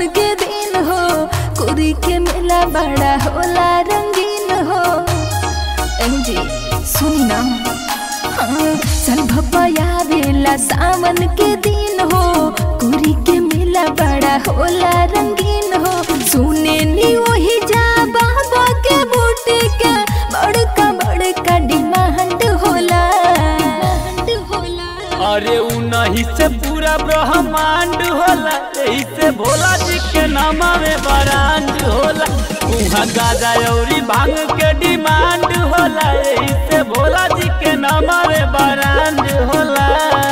सावन के दिन हो कुरी के मेला बड़ा होला रंगीन हो ए जी सुनी ना हाँ, चल भपया बेला सावन के दिन हो कुरी के मेला बड़ा होला रंगीन हो सुने नी वही जा बाबा के बूटे के बड़का बड़का डिमांड होला होला अरे उनही से पूरा ब्रह्मांड होला यही से भोला जी के नामा में बरांड होला उहाँ गाजा औरी भांग के डिमांड होला यही से भोला जी के नामा में बरांड होला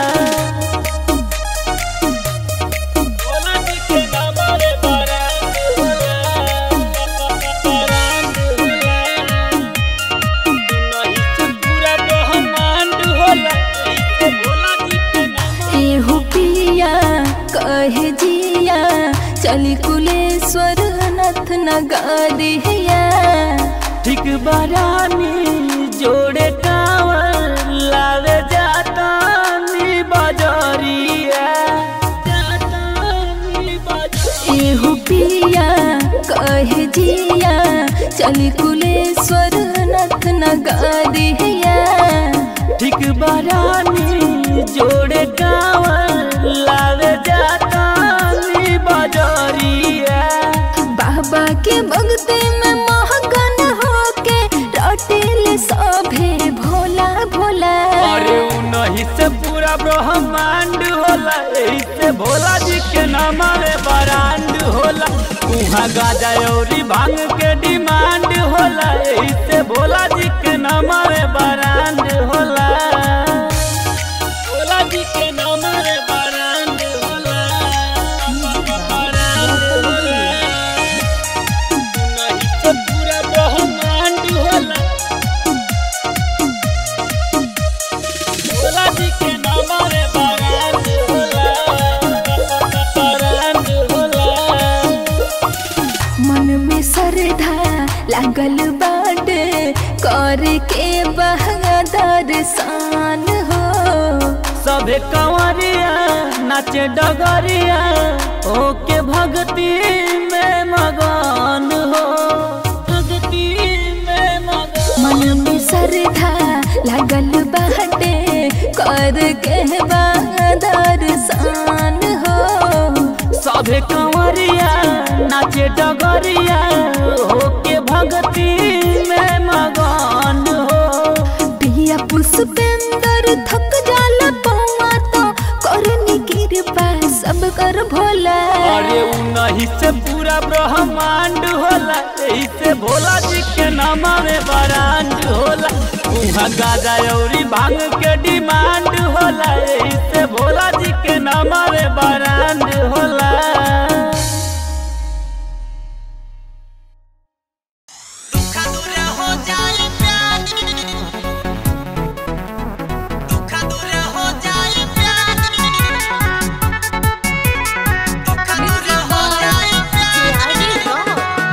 भोला जी के नामा में बरांड होला, बरांड होला। उनही से पूरा ब्रह्मांड होला यही से भोला जी के नामा एहू पिया कहे जिया चली कुलेश्वर नाथ नगरिया ठीक बरानी जोड़े कांवर लावे जाता नी बजरिया जाता नी बजरिया एहू पिया कहे जिया चली कुलेश्वर नाथ नगरिया ठीक बरानी जोड़े कांवर लावे जाता नी बजरिया बाबा के भक्ति में महगन होके रटेल सभे भोला भोला अरे उनही से पूरा ब्रह्मांड होला यही से भोला जी के नामा में बरांड होला उहाँ गाजा औरी भांग के डिमांड होला यही से भोला जी के नामा में बरांड होला भोला जी के नामा में बरांड होला बरांड होला उनही से पूरा ब्रह्मांड होला भोला जी के नामा रे बरांड होला बरांड होला मन में श्रद्धा लागल बाटे कर के बहादुर शान हो सभे कंवरिया नाचे डगरिया ओके भक्ति में मगन हो भक्ति में मगन मन में श्रद्धा लागल बाटे कर के बहादुर शान हो सभे कंवरिया नाचे डगरिया ओके भक्ति में मगन हो पिया पुष्पेंद्र थक जाला पौआ तो करनी कृपा सब कर भोला अरे उनही से पूरा ब्रह्मांड होला यही से भोला जी के नामा में बरांड होला उहाँ गाजा औरी भांग के डिमांड होला यही से भोला जी के नामा में बरांड होला दुखा दूर हो जाए प्यार दुखा दूर हो जाए प्यार दुखा दूर हो जाए प्यार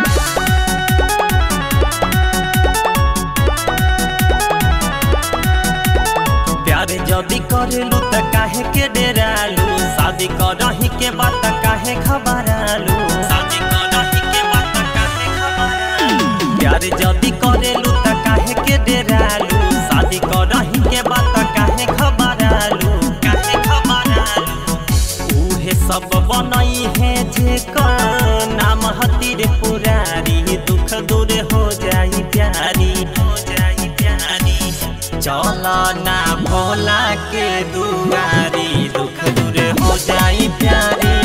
प्यार जदी करेलू त काहे के डेरालू शादी करही के बात काहे खबरालू शादी करही के बात काहे खबरालू प्यार जदी करेलू त काहे के डेरालू शादी करही के बात काहे खबरालू काहे खबरालू उहे सब बनई है जे कर नाम हतीर पुरारी दुख दूर हो जाई प्यारी हो जाई प्यारी चल ना भोला के दुआरी दुख दूर हो जाई प्यारी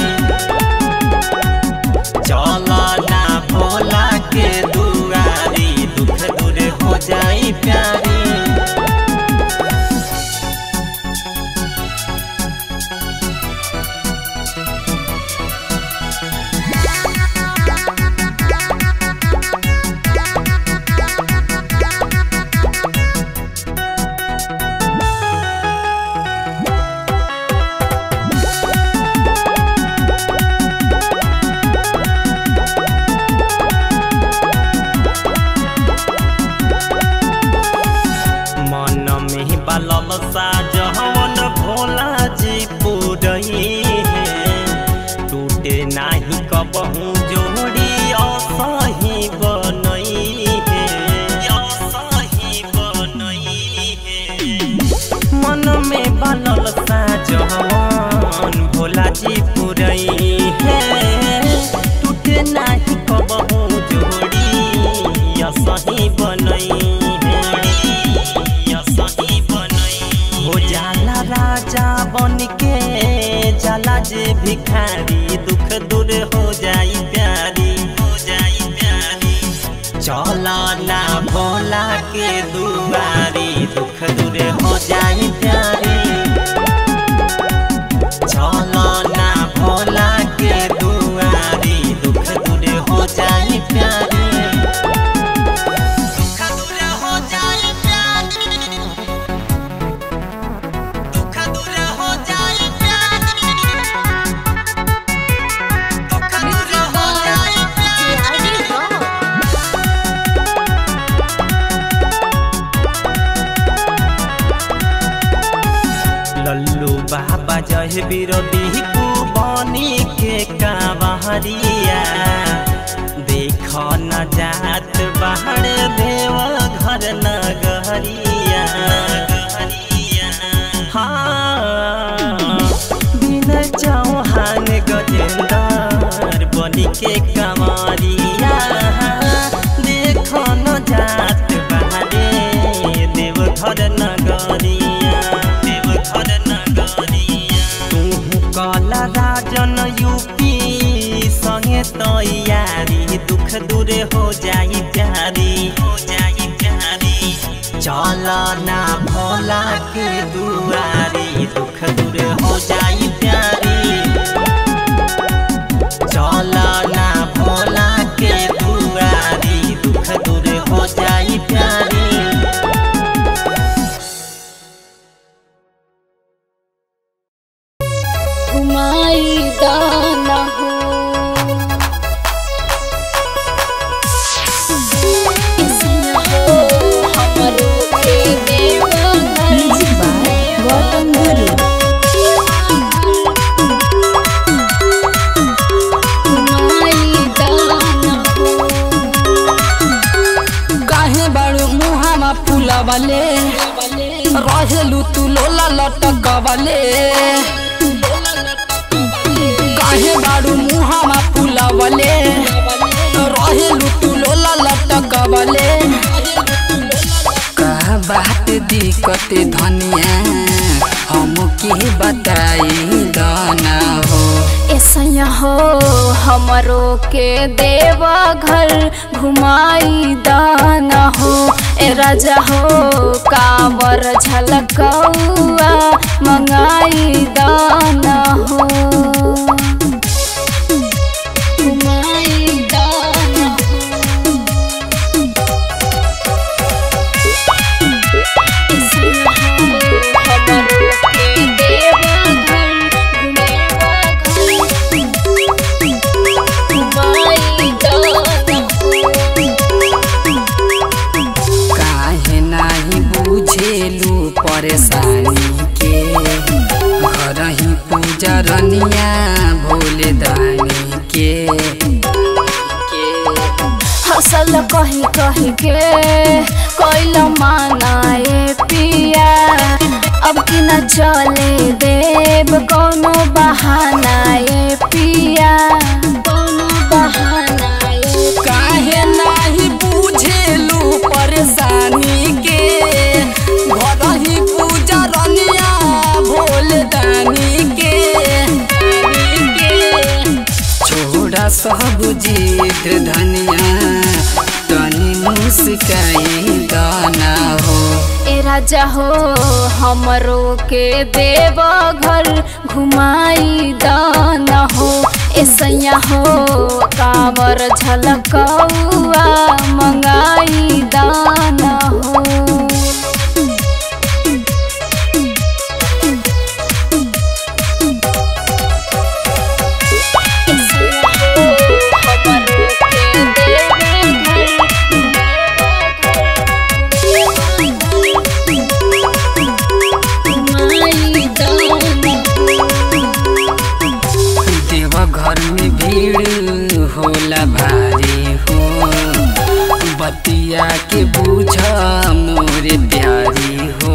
चल ना भोला के दुआरी दुख दूर हो जाई प्यारी असही बनई असही बनई हो जाला राजा बन के जाला जे भिखारी दुख दूर हो जाई प्यारी हो जाई प्यारी चला ना भोला के दुआरी दुख दूर हो जाई प्यारी चला ना भोला के दुआरी दुख दूर हो जाई प्यारी दुख दूर हो जाए प्यार दुख दूर हो जाए प्यार दुख दूर हो जाए प्यार लल्लू बाबा जय विरोधी को बनी के कावहरिया देख न जात बाहर देव घर नगरिया हाँ बिना चौहान गजेंदर बनी के कमरिया देख न जात बाहरे देव घर नगरिया देव घर नगरिया तू कला राजन यूपी संगे तैयारी दुख दूर हो जाई प्यारी हो जाई प्यारी चल ना भोला के दुआरी दुख दूर हो जाई प्यारी चल ना भोला के दुआरी दुख दूर हो जाई प्यारी घुमाई दाना हो इसमें हो हमरो के देवा गौतम गुरु घुमाई दाना हो काहे बाड़ू मुहामा फुलावले रहेलु तू लोला लटकवले काहे बाड़ू मुहामा फुलावले रहेलु तू लोला लटकवले का बात दिक्कत धनिया हम के बताई दाना हो ऐसा हो हमरो के देवा घर घुमाई दाना हो ए राजा हो कावर झलकौआ मंगाई दाना हो घुमाई दाना हो ऐसा हो हमरो के देवा घर घुमेवा घर घुमाई दाना काहे नाही बुझेलु परेशानी के घर ही पूजा रनिया भोले दानी के हसल कही कही के कोइल मानाए पिया अब कि न चले देव कोनो बहानाए पिया कोनो बहानाए काहे नाही बुझेलु परेशानी के घर ही पूजा रनिया भोले दानी के दानी के छोड़ा सब जीत धनिया तनी मुस्काई दाना हो ए राजा हो हमरो के देव घर घुमाई दाना हो ऐसैया हो कावर झलकौआ मंगाई दाना हो देव घर में भीड़ होला भारी हो बतिया के बुझ मोरे प्यारी हो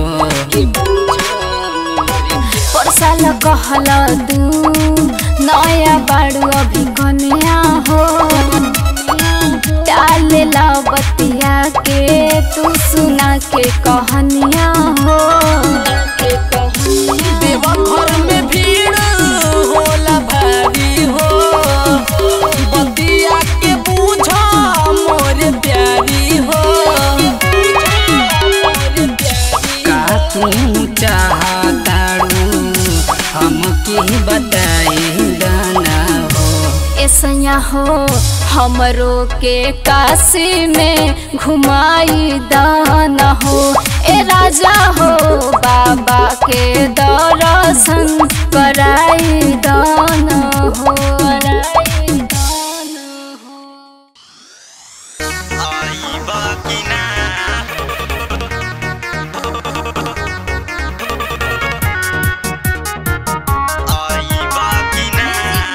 परसाल कहल दू नया बाड़ू अभी कन्या हो डाले ला बतिया तू सुना के कहानियाँ हो देवा घर में भीड़ होला भारी हो बतिया के पूछा मोर प्यारी हो का तू चाहताड़ू हमके बताई दाना हो ऐसा हो हमरो के काशी में घुमाई दाना हो ए राजा हो बाबा के दर्शन कराई दाना हो कराई दाना हो आईबा कि ना आईबा कि ना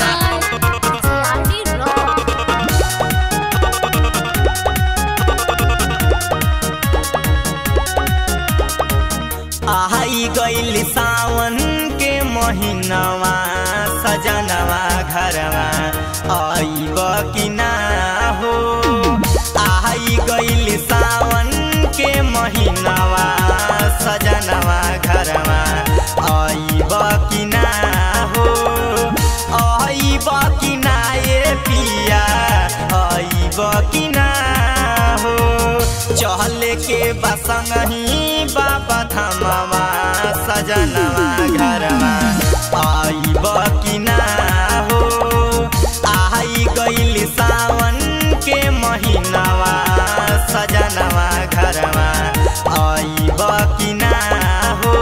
आई गइल सावन के महीनवा सजनवा घरवा आईब कि ना हो आई गइल सावन के महीनवा सजनवा घरवा आईब कि ना हो आईब कि ना ये पिया आईब कि ना हो चहल के बसंगही बाबा थमवा सजनवा घरवा आईब कि ना हो आई गइल सावन के महीनवा सजनवा घरवा आईब कि ना हो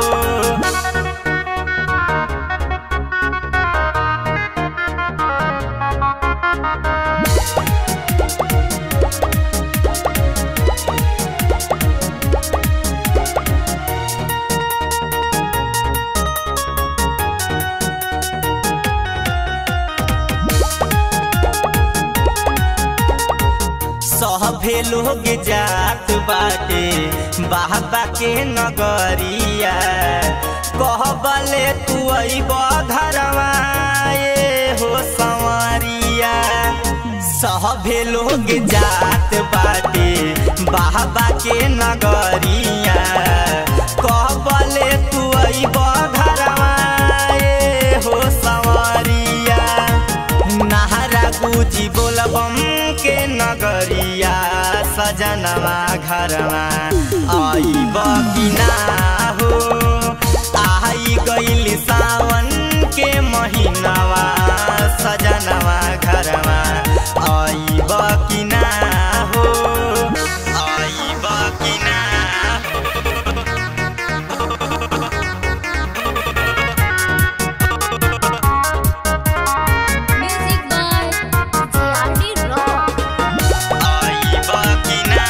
सभे लोग जात बाटे बाबा के नगरिया कहबले तू अइब घरवा ए हो संवरिया सभे लोग जात बाटे बाबा के नगरिया कहबले तू अइब घरवा ए हो संवरिया नहरा गुजी बोलबम के नगरिया सजनवा घरवा आईब कि ना हो आई गइल सावन के महीनवा सजनवा घरवा आईब कि ना हो आईब कि ना आईब कि ना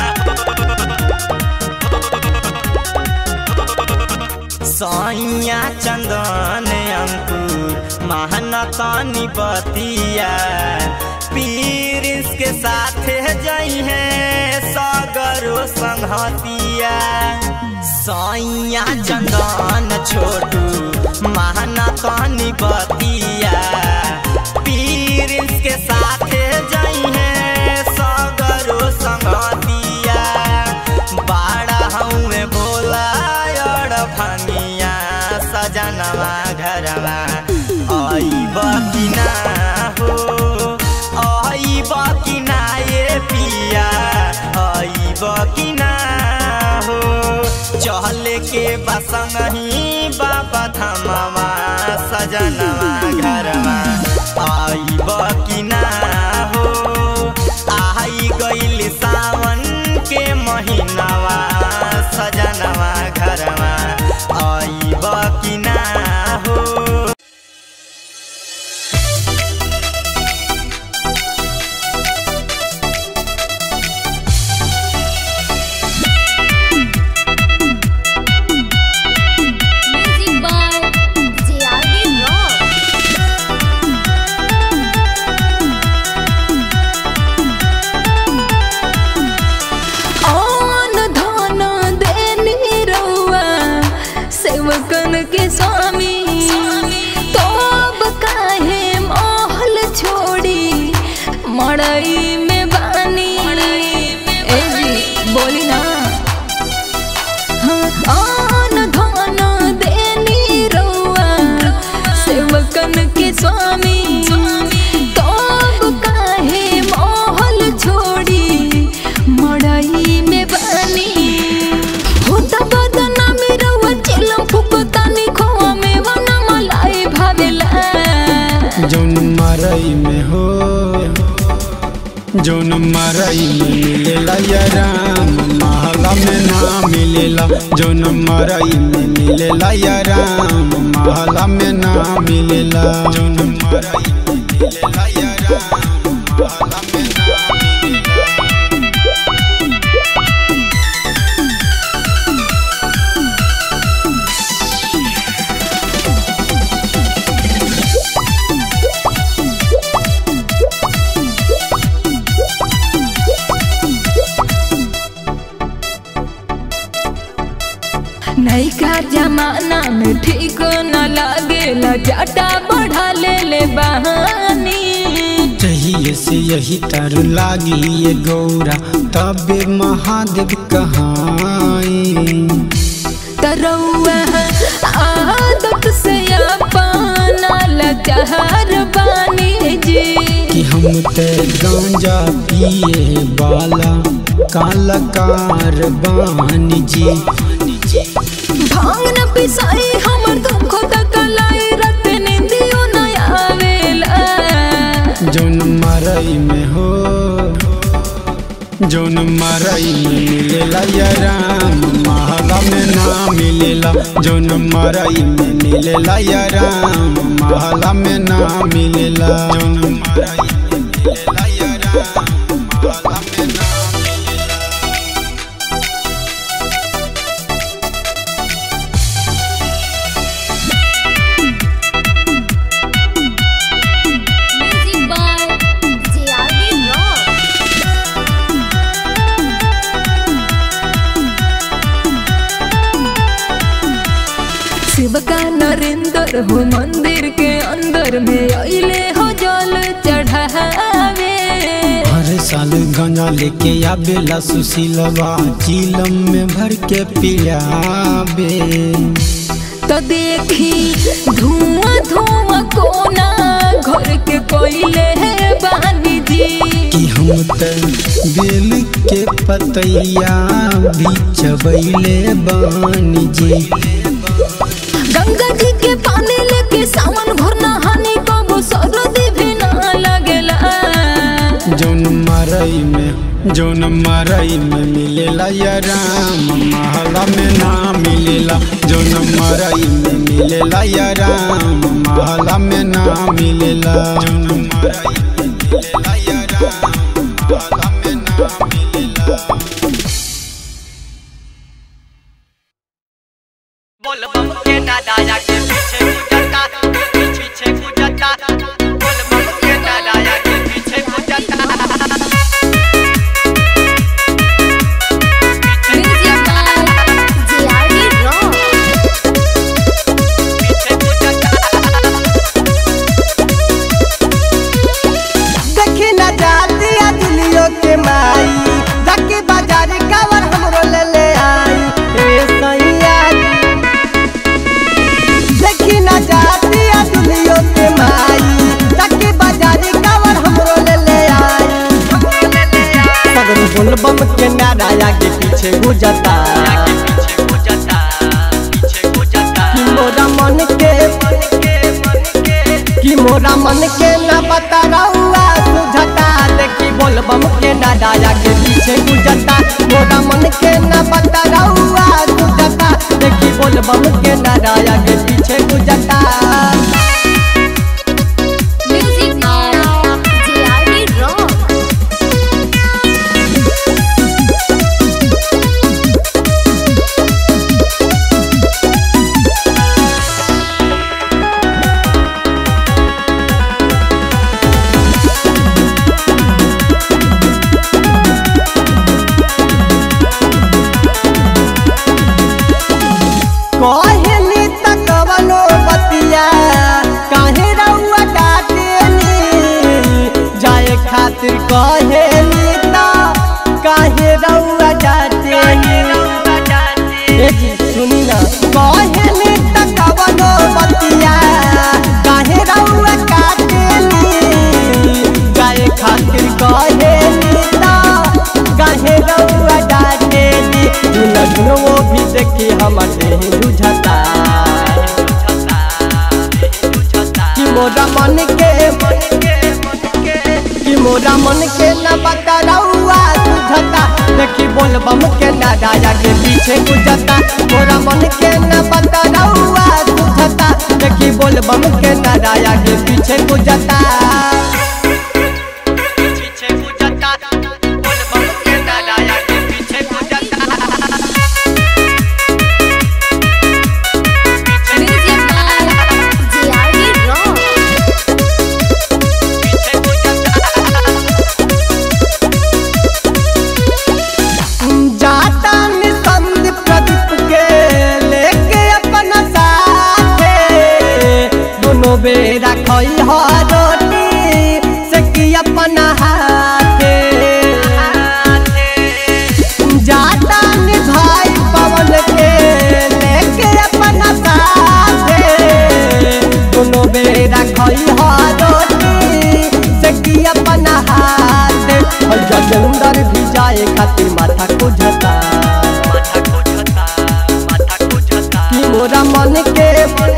सैया चंदन अंकुर महानतानी बतिया पीरिस के साथ जई है सागरो संहतिया सैया चंदन छोटू महानतानी बतिया पीरिस के साथ जई है सागरो संहतिया बाड़ा हमें बोला और भंगिया सजनवा घरवा आईब कि ना हो आईब कि ना ये पिया आईब कि ना हो चहल के बसंगही बाबा थमवा सजनवा घरवा आईब कि ना हो आई गइल सावन के महीनवा सजनवा घरवा आईब कि ना हो मरई में बानी होता बदना में रवा चिलम फुकतानी खोआ में वना मलाई भावेला जौन मरई में हो जौन मरई में मिलेला या राम महला में ना मिलेला जौन मरई में मिलेला या राम महला में ना मिलेला जौन मरई में मिलेला या राम महला में ना मिलेला नैका जमाना में ठीक न लागेला जाटा बढ़ा ले ले बहानी चाहिए से यही तर लागी ये गौरा तबे महादेव कहाई तरौआ आदत से अपना लचार बानी जी कि हम ते गांजा पिए वाला काला कारबान जी भांग न पिसाई हमर दुख तकलाई रत निंदियो न आवेला जौन मरई में हो जौन मरई में मिलेला या राम महला में ना मिलेला जौन मरई में मिलेला या राम महला में ना मिलेला जौन मरई में मिलेला या राम महला में ना मिलेला Music by JRD Rock. Shiv का नरेंद्र हो मंदिर के अंदर में अइले हो जल चढ़ावे हर साल गांजा लेके आवेला सुशीलवा चीलम में भर के पियाबे तो देखी धुआं धुआं कोना घर के कोइले है बानी जी कि हम त बेल के पतैया भी चबैले बानी जी गंगा जी के पानी लेके सावन भर नहानी कबो सरदी भी ना लगेला जौन मरई में जौन मरई में मिलेला या राम महला में ना मिलेला जौन मरई में मिलेला या राम महला में ना मिलेला जौन मरई में मिलेला या राम महला में ना मिलेला बोल बम के दादा के पीछे गुजरता पीछे पीछे गुजरता बोल बम के दादा के पीछे गुजरता Music by JRD Rock. पीछे गुजरता देखी न जाती दिलियो के माई जाके बाजार कावर हमरो ले ले आई ए सैया देखी न जाती दिलियो के माई जाके बाजार कावर हमरो ले ले आई सगन बोल बम के नाराया के पीछे गुजरता पीछे गुजरता पीछे गुजरता कि मोरा मन के कि मोरा मन के न बता रहुआ सुझता देखी बोल बम के न डाया के पीछे गुजरता मोरा मन के न बता रहुआ सुझता देखी बोल बम के न डाया के पीछे गुजरता Music by JRD Rock. कहे मजनू वो भी देखी हमर देह जुझता कि मोरा मन के कि मोरा मन के न बतरौआ सुझता देखी बोल बम के न राजा के पीछे गुजरता मोरा मन के न बतरौआ सुझता देखी बोल बम के न राजा के पीछे गुजरता पीछे गुजरता बोल बम के दादा के पीछे गुजरता Music by JRD Rock. पीछे गुजरता जाता निसंद प्रदीप के लेके अपना साथे दोनों बेरा खई हो रोटी से की अपना हाथे जाता नि भाई पवन के लेके अपना साथे दोनों बेरा खई हो रोटी से की अपना हाथे और जगंदर भी जाए खातिर माथा को झटा माथा गुजरता माथा गुजरता कि मोरा मन के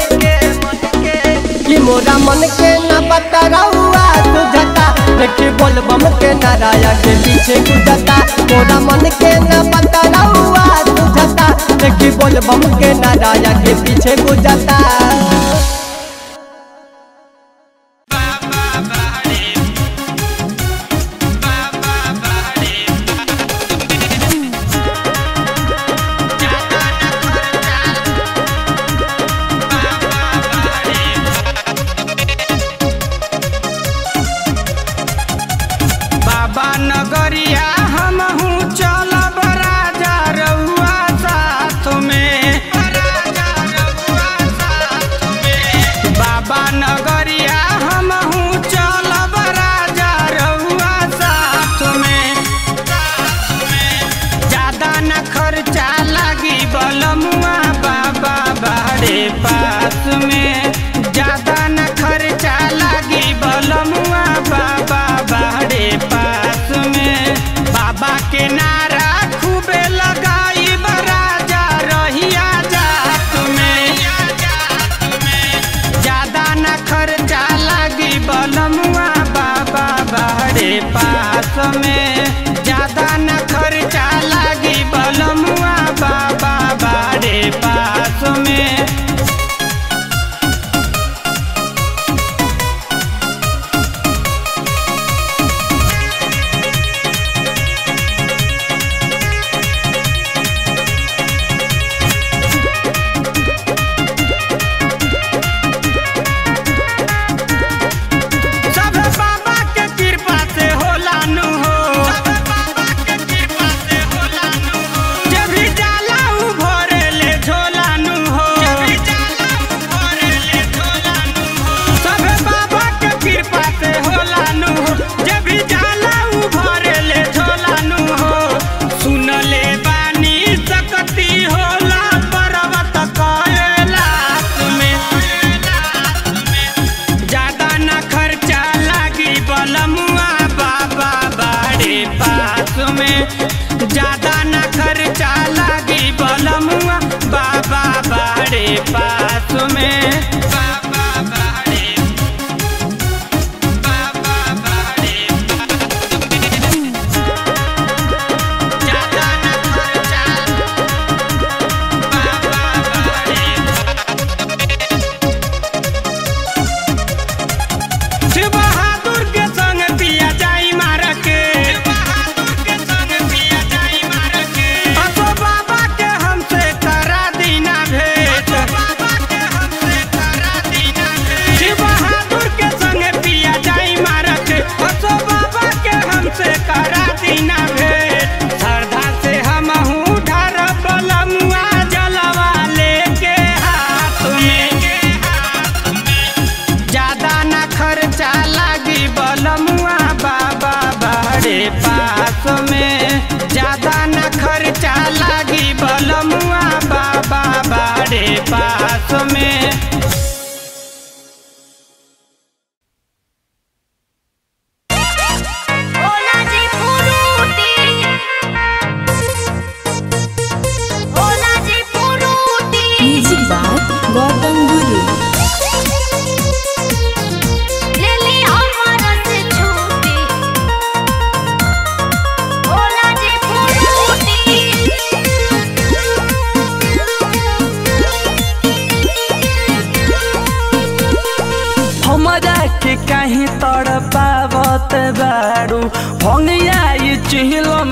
कि मोरा मन के न बतरौआ तुझता देखी बोल बम के नाराया के पीछे गुजरता मोरा मन के न बतरौआ तुझता देखी बोल बम के नाराया के पीछे गुजरता बाबा नगरिया हमहू चलब राजा रहुआ साथ में राजा रहुआ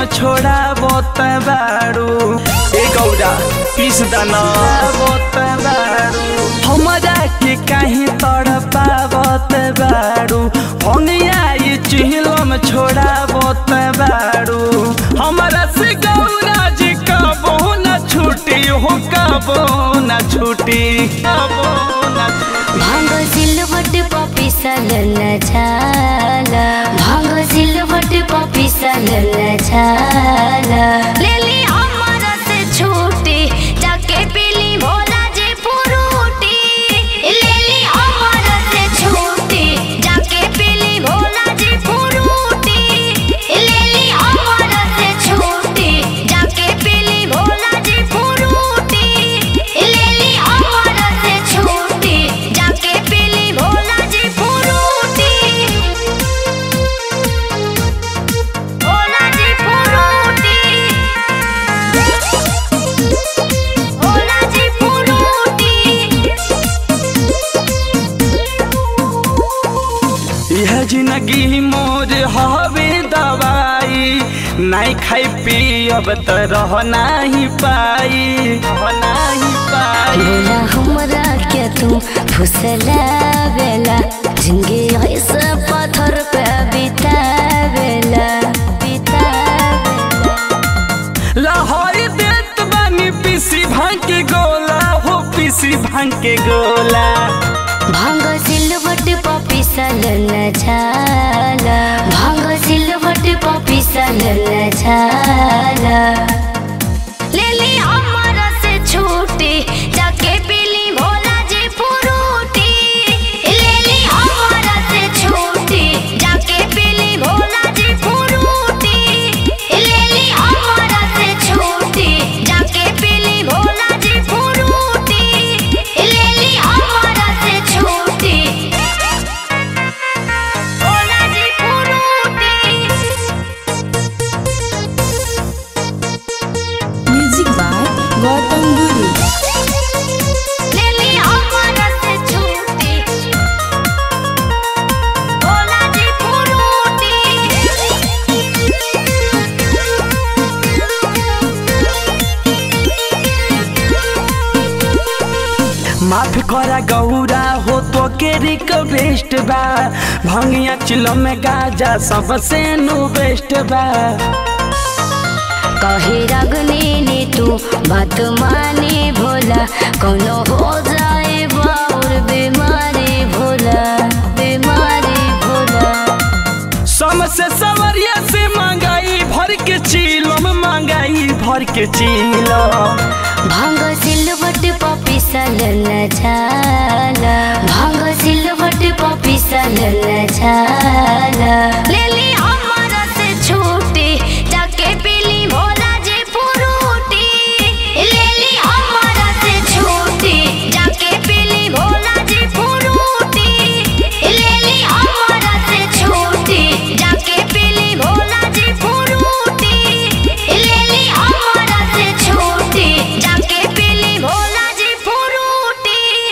छोड़ा बोत बाड़ू ए गौरा पीस दाना बोत बाड़ू हमरा के काहे तड़पा बोत बाड़ू होनिया ये चिहलम छोड़ा बोत बाड़ू हमरा से गौरा जी कबो न छूटी हो कबो न छूटी कबो न छूटी भांग सिलवट पपी सलन छाला भांग सिलवट पपी सलन छाला लेली हमरा से छूटी जाके पीली भोला जे पुरूटी लेली हमरा से छूटी जाके पीली भोला जे पुरूटी लेली हमरा से छूटी जाके पीली भोला जे पुरूटी लेली हमरा से छूटी जाके पीली भोला जी पुरूटी भोला जी पुरूटी भोला जी पुरूटी यह जिंदगी मोर हवे दवाई नहीं खाई पी अब त रह नहीं पाई रह नहीं पाई बोला हमरा के तू फुसलावेला जिंदगी ऐसे पत्थर पे बितावेला बितावेला लाहौर देत बानी पीसी भांग के गोला हो पीसी भांग के गोला भांग सिलवट पपी सलन छाला भांग सिलवट पपी सलन छाला लेली हमरा से छूटी जाके पीली भोला जी पुरूटी लेली हमरा से छूटी जाके पीली भोला जी पुरूटी लेली हमरा से छूटी जाके पीली भोला जी पुरूटी लेली हमरा से छूटी भोला जी पुरूटी म्यूजिक बाय गौतम गुरु लेली हमरा से छूटी भोला जी पुरूटी माफ करा गौरा हो तो के रिक्वेस्ट बा भंगिया चिलो में गाजा सबसे नु बेस्ट बा कहे रगनी ने तू बात माने भोला कोनो हो जाए बाउर बीमारी भोला बीमारी भोला सम से सवरिया से मंगाई भर के चीलम मंगाई भर के चीलम भांग सिलवट पपी सलन छाला भांग सिलवट पपी सलन छाला लेली हमरा से छूटी जाके पीली भोला जी पुरूटी लेली हमरा से छूटी जाके पीली भोला जी पुरूटी लेली हमरा से छूटी जाके पीली भोला जी पुरूटी लेली हमरा से छूटी जाके पीली भोला जी पुरूटी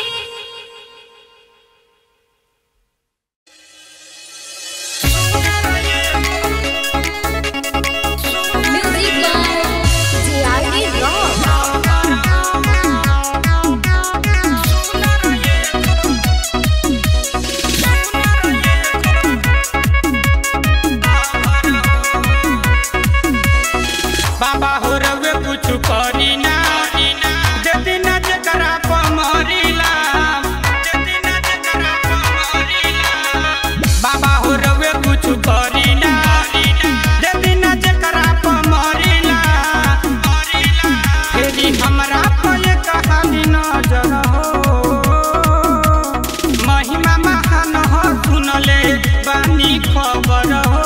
म्यूजिक बाय जेआरडी रॉक बाबा हो रवे कुछ करी ना जदी ना जकरा पमरीला जदी ना जकरा पमरीला बाबा हो रवे कुछ करी ना जदी ना जकरा पमरीला फेरी हमरा पे कहानी नजर हो महिमा महान हो सुनले बानी खबर हो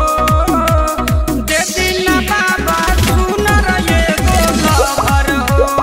देदी ना बाबा सुन रे गो खबर हो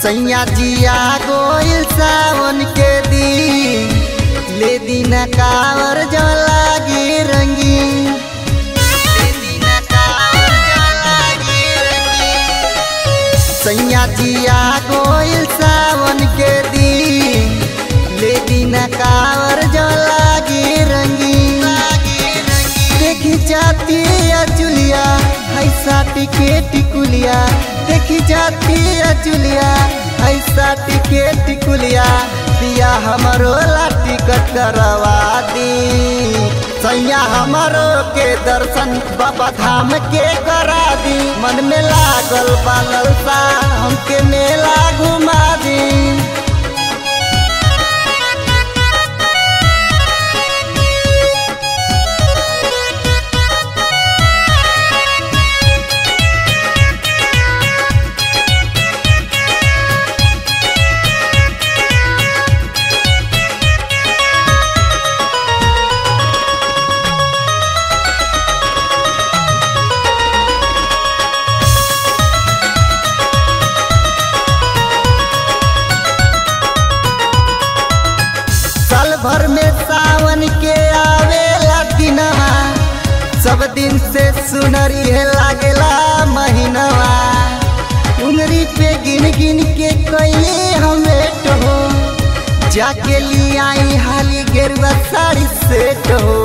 सैया जिया गोइल सावन के दिन ले दीना कावर जो लागी रंगीन ले दीना कावर जो लागी रंगीन सैया जिया गोइल सावन के दिन ले दीना कावर जो लागी रंगीन देखी जाती है जुलिया ऐसा टिकेट टिकुलिया देखी जाती है जुलिया ऐसा टिकेट टिकुलिया पिया हमारो ला टिकट करवा दी सैया हमारो के दर्शन बाबा धाम के करा दी मन में लागल बालल सा हमके मेला घुमा दी साल भर में सावन के आवेला दिनवा सब दिन से सुनरी है लागेला महीनवा उंगरी पे गिन गिन के कैले हमें हो जाके लिए आई हाली गेरुआ साड़ी सेट हो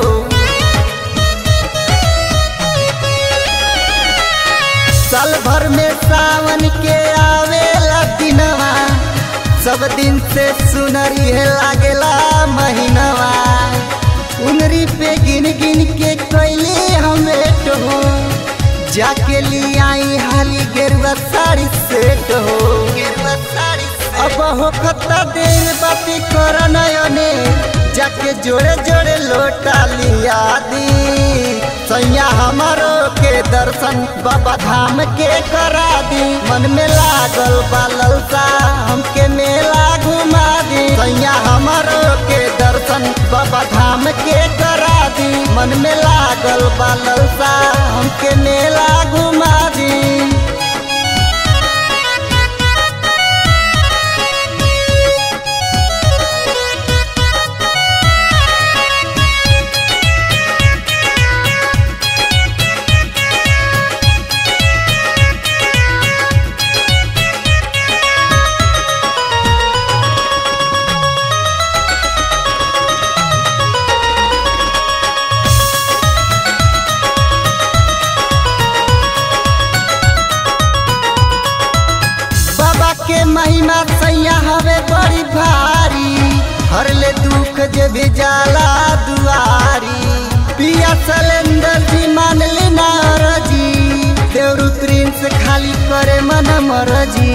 साल भर में सावन के आवेला दिनवा सब दिन से सुनरी है लागेला महीनवा उनरी पे गिन गिन के कैले हमें हो जाके लिए आई हाली गेरुआ साड़ी सेट हो गेरुआ साड़ी अब हो खत्ता देर बाती कर नयने जाके जोड़े जोड़े लोटा लिया दी सैया हमारो के दर्शन बाबा धाम के करा दी मन में लागल बालल सा हमके मेला घुमा दी सैया हमारो के दर्शन बाबा धाम के करा दी मन में लागल बालल सा हमके मेला घुमा दी बाबा के महिमा सैया हवे बड़ी भारी हर ले दुख जे भी जाला दुआरी पिया सलेंदर जी मान ली नारजी देवरु प्रिंस खाली करे मन मरजी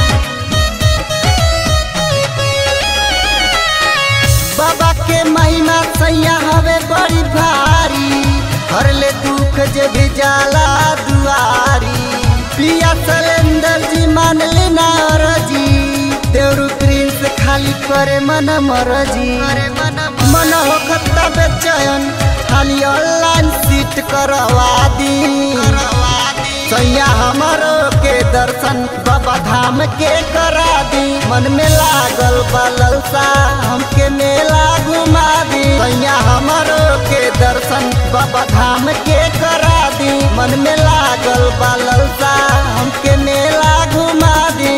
बाबा के महिमा सैया हवे बड़ी भारी हर ले दुख जे भी जाला दुआरी पिया सलेंदर जी मान ली नारजी देवरु प्रिंस खाली करे मन मरजी मन हो खत्ता बेचैन खाली ऑनलाइन सीट करवा दी सैया हमारो के दर्शन बाबा धाम के करा दी मन में लागल बलल सा हमके मेला घुमा दी सैया हमारो के दर्शन बाबा धाम के करा दी मन में लागल बलल सा हमके मेला घुमा दी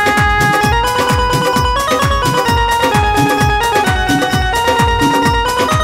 Thank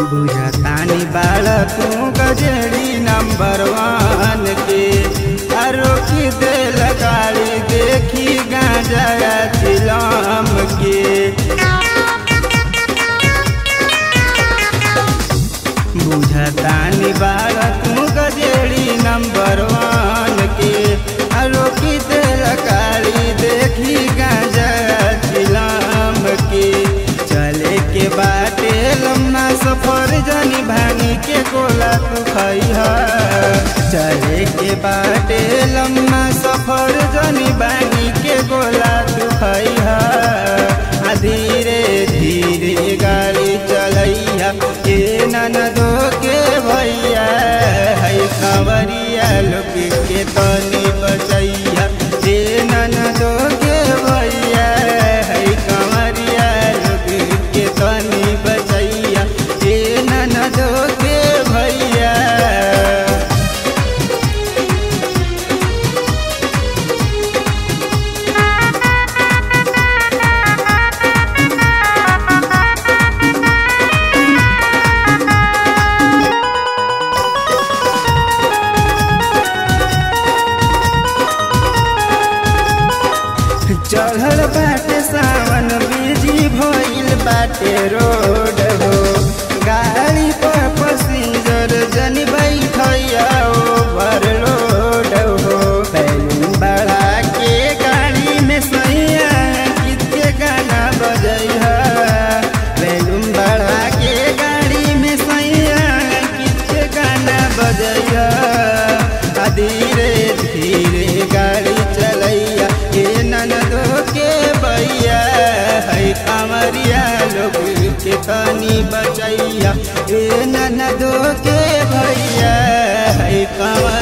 बुझतानी बाल तू गजड़ी नंबर वन के रोकी दे गाड़ी देखी गांजा चिलम के बुझतानी बाल तू गजड़ी नंबर वन के रोकी दे गाड़ी देखी गांजा चिलम के चले के बाटे लम्बा सफर जनी भानी के गोला तू खैहा चले के बाटे लम्बा सफर जनी भानी के गोला तू खैहा आ धीरे धीरे गाड़ी चलैया के ननदो के भैया है खबरिया लोग के तनी बचैया के ननदो के भैया है कंवरिया लोग के तनी बचैया के ननदो के भैया चढ़ल बाटे सावन बिजी भइल बाटे रोड हो गाड़ी पर पैसेंजर जन बैठैया ओवरलोड हो बैलून बढ़ा के गाड़ी में सैया गीत के गाना बजैहा बैलून बढ़ा के गाड़ी में सैया गीत के गाना बजैहा आ धीरे धीरे गाड़ी चलैया के ननदो के भैया है कमरिया लोग के तनी बचैया ए ननदो के भैया है कमर